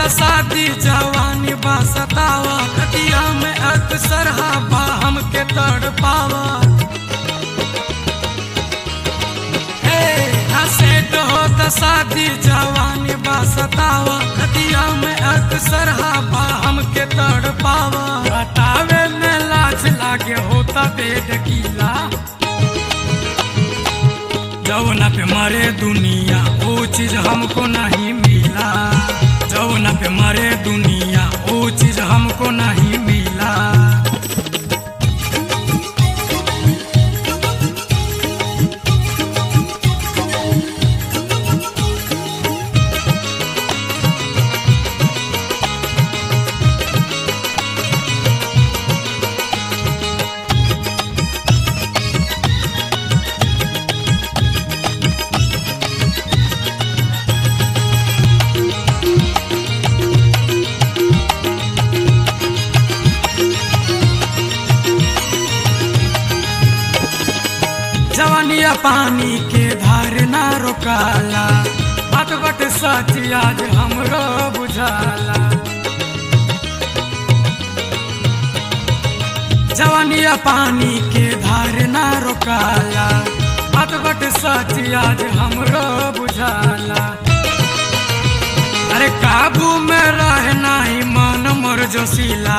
शादी जवानी बा सतावा रतिया में अक्सर हवा हमके तड़ पावा हे हसेट हो त शादी जवानी बा सतावा रतिया में अक्सर हवा हमके तड़ पावा बतावे में लाज लागे होता बेड गीला जौना पे मरे दुनिया वो चीज हमको नहीं मिला जौना पे मरे दुनिया वो चीज हमको नहीं मिला जवानिया पानी के धार ना रोकाला बट बट सच आज हमरो बुझाला जवानिया पानी के धार ना रोकाला बट बट सच आज हमरो बुझाला अरे काबू में रहना ही मन मोर जोशीला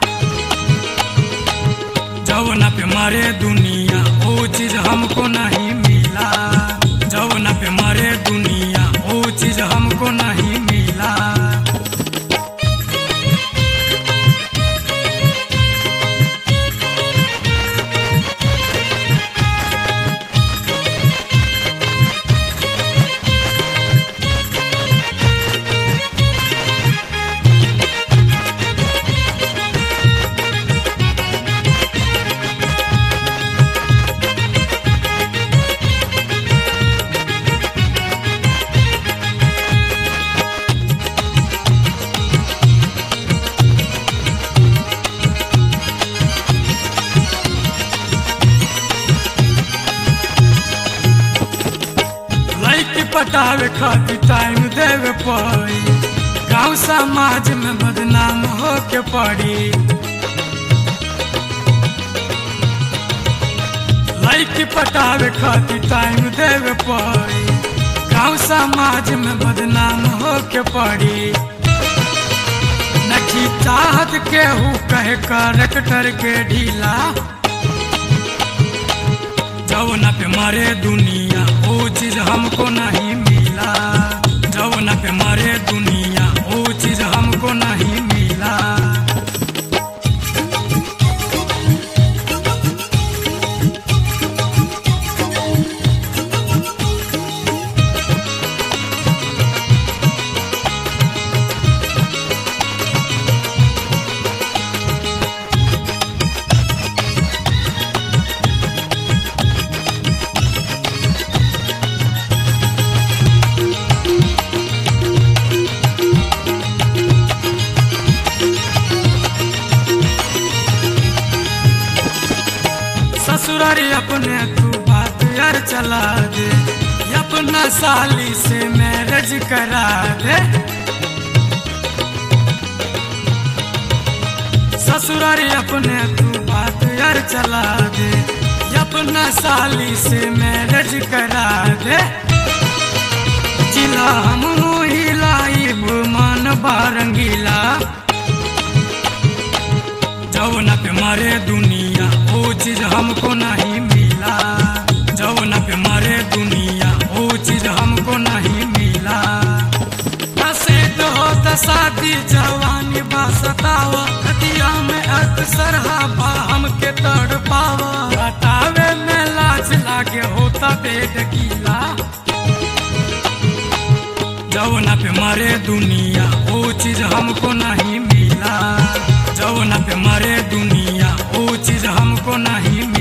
जौना पे मरे दुनिया वो चीज हमको नहीं मिला जौना पे मरे दुनिया वो चीज हमको नहीं मिला लड़की पटावे खातिर टाइम देवे पड़ी गांव समाज में बदनाम होके पड़ी लड़की पटावे खातिर टाइम देवे पड़ी गांव समाज में बदनाम होके पड़ी नखी चाहत केहू कहे करेक्टर के ढीला जौना पे मरे दुनिया वो चीज हमको नहीं मिला जौना पे मरे दुनिया वो चीज हमको नहीं मिला ससुरारी अपने तू बात यार चला दे अपना साली से मैरिज करा दे ससुरारी अपने तू बात यार चला दे अपना साली से मैरिज करा दे जिला हम हिलाई मन बारंगीला जौना पे मरे दुनिया वो चीज हमको नहीं मिला जौना पे मरे दुनिया वो चीज हमको नहीं मिला हसे तो होता शादी जवानी बा सतावा हतिया में अक्सर हवा हमके तड़ पावा बतावे में लाज लागे होता बेड गीला जौना पे मरे दुनिया वो चीज हमको नहीं मिला जौना पे मरे दुनिया वो चीज हमको नहीं मिला